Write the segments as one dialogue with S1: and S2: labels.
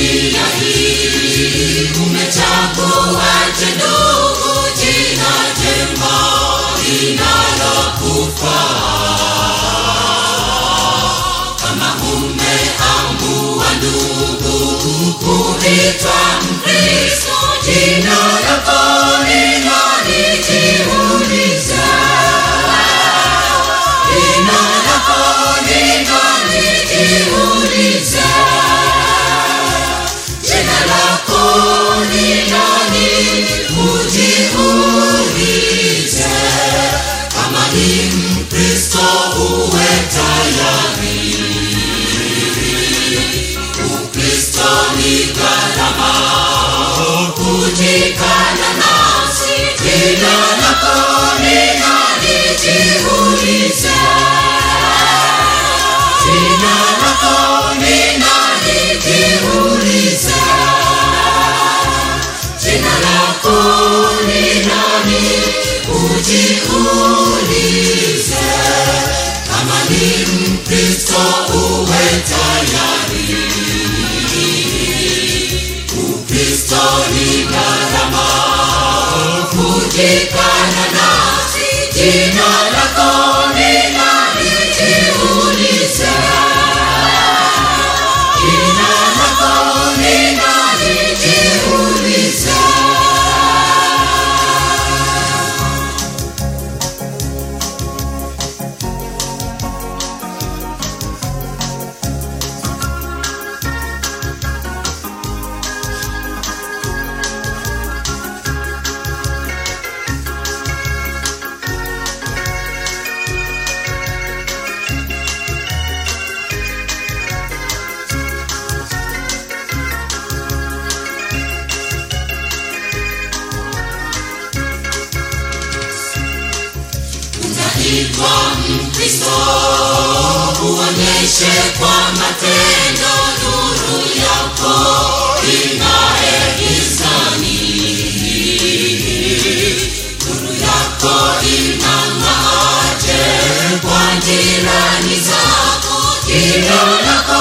S1: dunia hii umechaguaje ndugu jina jema linalokufaa kama umeamua ndugu kuitwa mkristo jina lako ni nani jiulize jina lako ni nani jiulize jina lako ni nani ujiulize kama ni mkristo uwe tayari ukristo ni gharama kujikana nafsi jina lako ni nani jiulize jina lako ni nani jiulize jina lako ni nani ujiulize kama ni mkristo uwe tayari ukristo ni gharama kujikana nafsi jina lako ni nani jiulize jina lako ni nani jiulize unaitwa mkristo uonyeshe kwa matendo nuru yako ing'ae gizani nuru yako inang'aaje kwa jirani zako jina lako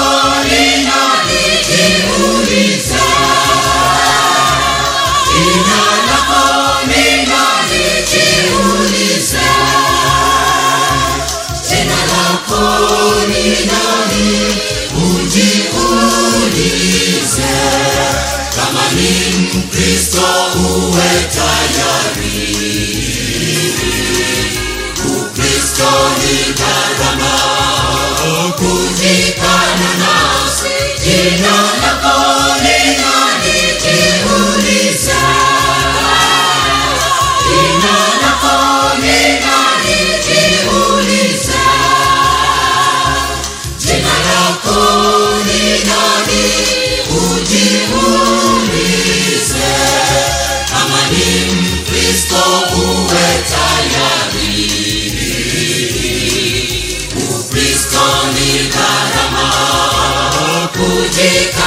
S1: linalijiuliza jina lako linalijiuliza jina lako ni nani ujiulize kama ni mkristo uwe tayari ukristo ni gharama kujikana nafsi jina lako ni nani jiulize jina lako ni nani jiulize jina lako ni nani ujiulize kama ni mkristo uwe tayari ukristo ni gharama kujika